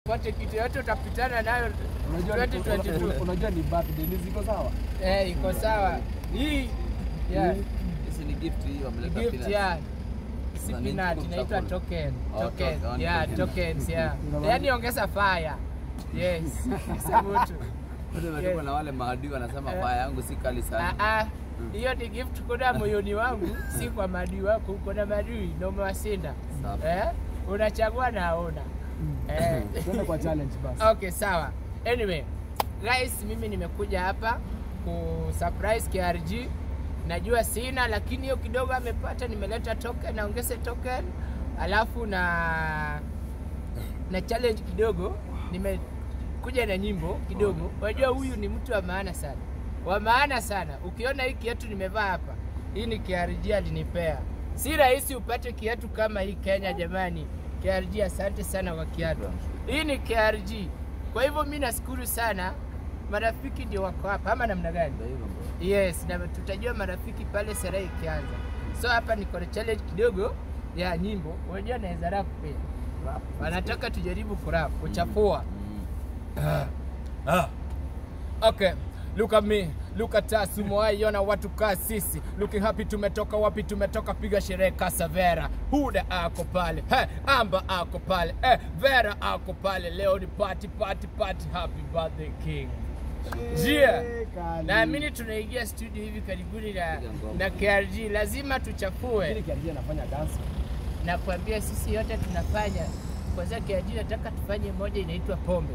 pote kitu yote utapitana nayo Unajua ni- 2022. unajua ni birthday ni ziko sawa. Eh, iko sawa. Hii yeah, Hizi ni gift hii ni wameleta gift peanuts. yeah. Si Kuna nini peanut tuko inaitwa chakula? token. Oh, Token. token, Yeah, token. tokens yeah. Ina Yaani ongeza fire. Yes. Sasa mtu. Wote wametuma Yes. na wale maadui wanasema Eh. faya yangu si kali Ah, sana. ah. Hiyo ni gift kuna moyoni wangu, si kwa maadui wako. Uko na maadui na umewasinda. Safi. Eh? Unachagua na aona. Eh. Twende kwa challenge basi. Okay, sawa. Anyway, guys, mimi nimekuja hapa ku surprise KRG. Najua sina lakini hiyo kidogo amepata, nimeleta token, naongeze token. Alafu na na challenge kidogo, nimekuja na nyimbo kidogo. Unajua huyu ni mtu wa maana sana, wa maana sana. Ukiona hii kiatu nimevaa hapa, hii ni KRG alinipea. Si rahisi upate kiatu kama hii Kenya, jamani. KRG, asante sana kwa kiatu. Hii ni KRG. Kwa hivyo mi nashukuru sana, marafiki ndio wako hapa, ama namna gani? Ndio hivyo bro. Yes, na tutajua marafiki pale sherehe ikianza. So hapa niko na challenge kidogo ya nyimbo. Unajua naweza rap pia. Wanataka tujaribu kurap, kuchafua. Mm. Ah. Okay. Look at me, look at us, umewaiona watu kaa sisi. Looking happy, tumetoka wapi? Tumetoka piga sherehe Kasavera. Huda ako pale, hey, Amba ako pale, eh, Vera ako pale. Leo ni party, party, party. Happy birthday king. Yeah. Kali. Naamini tunaingia studio hivi karibuni na, Piga ngoma. na KRG, lazima Lakini tuchafue KRG anafanya dance. na kuambia sisi yote tunafanya. Kwanza KRG nataka tufanye moja inaitwa pombe.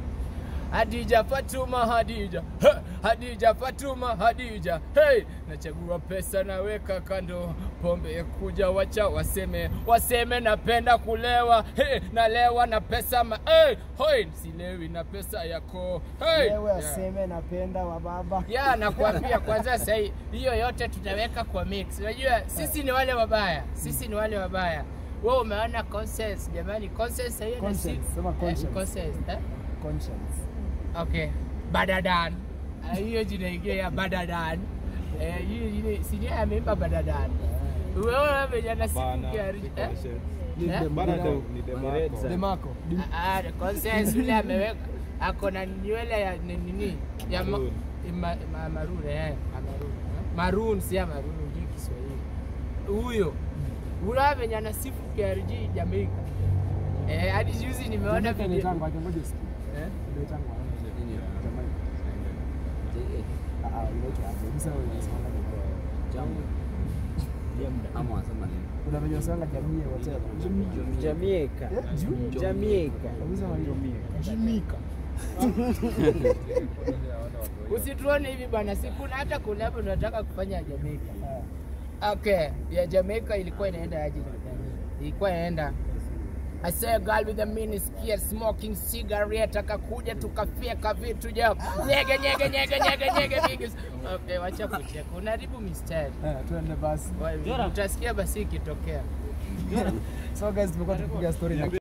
Hadija Fatuma Hadija He, Hadija Fatuma Hadija hey, nachagua pesa naweka kando, pombe ya kuja wacha waseme waseme, napenda kulewa hey, nalewa na pesa ma hey, hoi silewi na pesa yako hey, Wewe yeah. aseme napenda wa baba. ya nakwambia kwanza sahii hiyo yote tutaweka kwa mix unajua sisi ni wale wabaya sisi ni wale wabaya wewe umeona conscience jamani conscience hiyo na si Conscience, sema conscience. Eh, conscience eh? Conscience. okay badadan Ah, hiyo jina ingine ya badadan eh hiyo ile sijui ameimba badadan wewe venye anasikia eh Ni Eh? dem- Bana ni ndo- dem- ni Demarco. Demarco. Dim- Ah, ah, conscience yule ameweka ako na nywele ya ni- nini ya ma, Maroon. ma, ma, maroon eh ah, maroon eh. maroon si ya maroon ndio Kiswahili huyo ula venye anasifu KRG Jamaica eh hadi juzi nimeona Jamaica video inaitangwa, acha ngoja usikie. eh Inaitangwa, Nini? Jamaica. JA. Ah, ah, inaitwa aje? Msa wewe unasemaga Jamaica. Jamu. Ama wanasema nini? Kuna venye unasemanga jamii whatever. Jamaica. Eh, juu? Jamaica. Kabisa maneno. Jamaica. usituone hivi bana siku na hata kulabu tunataka kufanya ya Jamaica Ah. Okay, ya Jamaica ilikuwa inaenda aje? Ilikuwa inaenda I say a girl with a mini skirt smoking cigarette akakuja tukafyeka vitu jao nyege nyege nyege nyege nyege bigi. Okay, wacha kucheka. Unaharibu mistari. Eh, tuende basi. Utasikia basi ikitokea. So guys, tumekuwa tukipiga story na